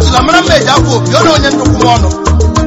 sị na mara mma eji afọ opi ọ na onye nnukwu m ọnụ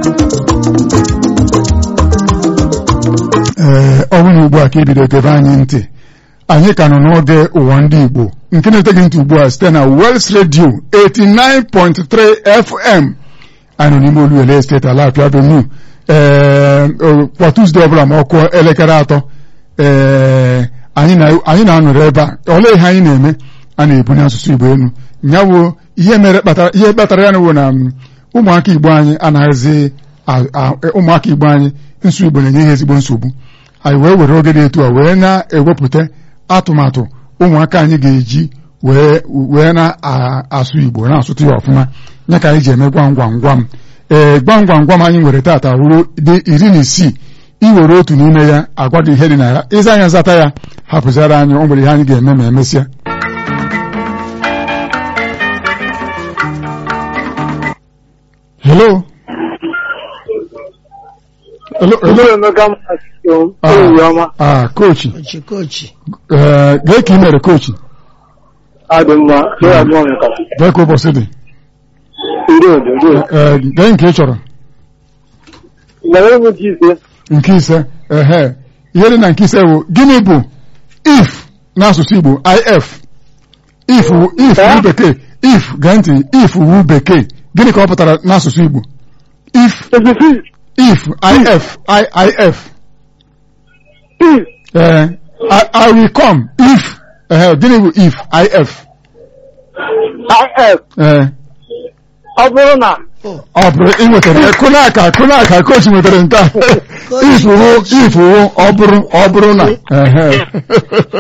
ee ọ bụrụ na ugbu a ka ebido tebe anyị ntị anyị ka nọ n'oge ụwa ndị Igbo nke na-eteghị ntị ugbu a site na Wels Radio 89.3 FM anyị nọ n'ime Oluwele Estate Alafia Avenue ee kwa Tuzdee ọbụla ma ọ kụọ elekere atọ ee anyị na- anyị na-anọrọ ebe a olee ihe anyị na-eme a na-ebunye asụsụ Igbo elu ya bụ ihe mere kpatara ihe kpatara ya na bụ na mm, ụmụaka Igbo anyị anaghịzi a- a- ụmụaka Igbo anyị nsụ Igbo na-enye ha ezigbo nsogbu anyị wee were oge dị etu a wee na-ewepụta atụmatụ ụmụaka anyị ga-eji wee wee na-asụ Igbo na-asụtụ ya ọfụma ya ka anyị ji eme gwam gwam gwam ee gwam gwam gwam anyị nwere taata ruo dị iri na isii iwere otu n'ime ya agwa gị ihe dị na ya ịza anya zata ya hapụzara anyị o nwere ihe anyị ga-eme ma emesịa hello hello hello Emeka Masị Ah, ehihie ọma ah kochi kochi kochi ee gee ka ị mere kochi adị mma ya bụ Emeka gee ka ụbọchị dị ndị odo ndị odo ee gee nke ị chọrọ mere m ji ise nke ise ehe ihe dị na nke ise bụ gịnị bụ if n'asụsụ Igbo if if wu- if Eh? wu bekee if gee ntị if wu bekee gịnị ka ọ pụtara n'asụsụ Igbo if ezizi if if if ee I, I will come if ehe gịnị bụ if if if ee ọ bụrụ na ọ bụrụ ị nwetara ya kụna aka kụna aka kochi nwetara nke a if wụ if wụ ọ bụrụ ọ bụrụ na ehe